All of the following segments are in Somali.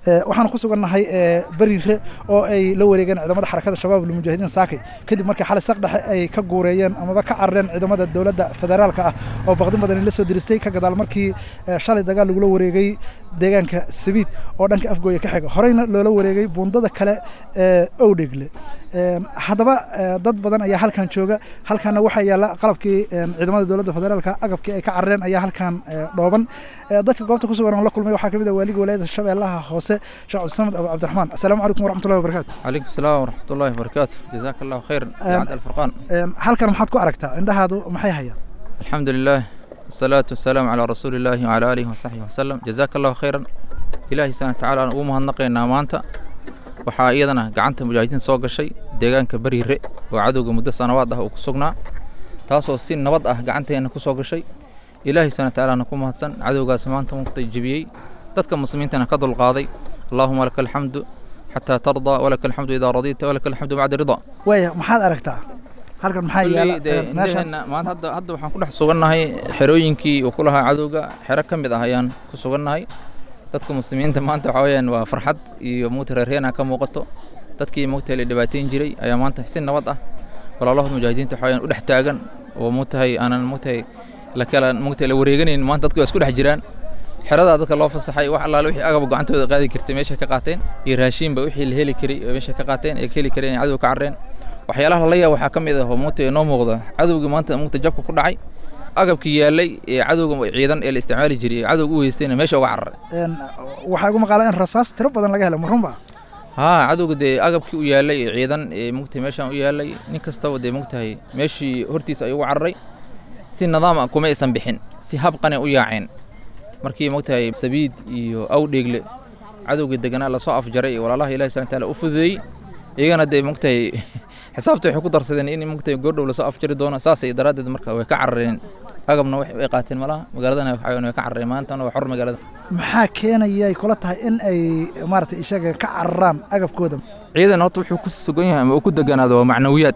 waxaan ku sugannahay beriire oo ay la wareegeen ciidamada xarakada shabaab lmujaahidiin saakay kadib markii xalay saqdhexe ay ka guureeyeen amaba ka carareen ciidamada dowladda federaalka ah oo baqdin badani la soo diristay ka gadaal markii shalay dagaal lagula wareegay deegaanka sabiid oo dhanka afgooya ka xiga horeyna loola wareegay buundada kale ee owdhegle haddaba dad badan ayaa halkan jooga halkanna waxaa yaalla qalabkii ciidamada dowladda federaalka agabkii ay ka carareen ayaa halkan dhooban dadka goobta ku sugan oo la kulmay waxaa ka mid ah waaliga walaayada shabeellaha hoose sheekh cabdisamed abu cabdiraxmaan assalaamu calaykum waraxmatullahi wabarakatu calaykum salaam waraxmatullahi wabarakaatu jazaaka allahu khayran bacd alfurqaan halkan maxaad ku aragtaa indhahaadu maxay hayaan alxamdu lilah asalaatu wasalaamu calaa rasuuli illaahi wacalaa aalihi wasaxbihi wasalam jazaaka allahu khayran ilaahi subxana watacaala aan ugu mahadnaqaynaa maanta waxaa iyadana gacanta mujaahidiin soo gashay deegaanka beriire oo cadowga muddo sanawaad ah uu ku sugnaa taasoo si nabad ah gacanteenna ku soo gashay ilaahi subxana watacaalaana ku mahadsan cadowgaas maanta muqta jebiyey dadka muslimiintana ka dulqaaday allaahuma laka alxamdu xataa tardaa walaka alxamdu idaa radiita walaka alxamdu bacda ridaa waaya maxaad aragtaa halkan maxaa yaala meeshan maanta hadda hadda waxaan ku dhex sugannahay xerooyinkii uu ku lahaa cadowga xero ka mid ah ayaan ku sugannahay dadka muslimiinta maanta waxaa weeyaan waa farxad iyo mugta reerheena ka muuqato dadkii mugta la dhibaateyn jiray ayaa maanta si nabad ah walaalahood mujaahidiinta waxaa weeyaan u dhex taagan oo mugtahay aanan mugtahay la kala mugtahay la wareeganayn maanta dadku waa isku dhex jiraan xeradaa dadka loo fasaxay wax allaale wixii agaba gacantooda qaadi jirtay meesha ka qaateen iyo raashiinba wixii la heli karay oo meesha ka qaateen ee ka heli kareen cadow ka carreen waxyaalaha la yaab waxaa ka mid ah oo mugta inoo muuqda cadowgii maanta mugta jabka ku dhacay agabkii yaallay ee cadowga ciidan ee la isticmaali jiray ee cadowga u weystayna meesha uga cararay waxaa igu maqaala in rasaas tiro badan laga helay marunba haa cadowga dee agabkii u yaallay ee ciidan ee mugtahay meeshaan u yaallay nin kastaba dee mugtahay meeshii hortiisa ayuu uga cararay si nidaam ah kuma aysan bixin si habqane u yaaceen markii mugtahay sabiid iyo awdheegle cadowgii deganaa lasoo afjaray ee walaalaha ilahi subhana taala u fududeeyey iyagana dee mugtahay xisaabta waxay ku darsadeen in mugtahay goordhow lasoo afjari doono saasay daraaddeed marka way ka carareen agabna way qaateen malaha magaaladana waxaa way ka carareen maantana waa xor magaalada maxaa keenaya ay kula tahay in ay maaragtay isaga ka cararaan agabkooda ciidan horta wuxuu ku sugan yahay ama uu ku deganaado waa macnawiyaad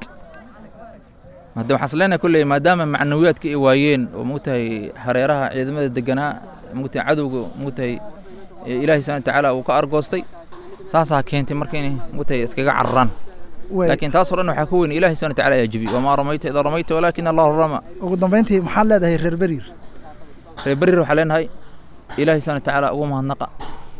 hadda waxaan isleenahay kulley maadaama macnawiyaadka ay waayeen oo mugtahay hareeraha ciidamada deganaa mugtahay cadowga mugtahay ilaahi subhana watacaala uu ka argoostay saasaa keentay marka inay mugtahay iskaga cararaan laakiin taasoo dhan waxaa ka weyn ilahi subhana watacaala ayaa jebi wamaa ramayta idaa ramayta walaakina allahu rama ugu dambayntii maxaad leedahay reer beriir reer beriir waxaa leenahay ilaahi subhana watacaala ugu mahadnaqa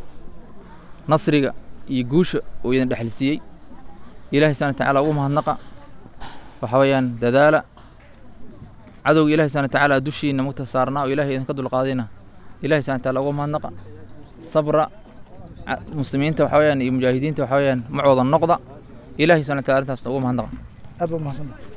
nasriga iyo guusha uu idin dhexalsiiyey ilahi subhana watacaala ugu mahadnaqa waxaa weeyaan dadaala cadowga ilahi subhana watacaala dushiina mugta saarnaa oo ilahay idinka dulqaadayna ilahi subhana watacaala ugu mahadnaqa sabra muslimiinta waxaa weeyaan iyo mujaahidiinta waxaa weeyaan macooda noqda ilahi subhana wataala arrintaasna ugu mahadnaqa aad baad mahadsantahay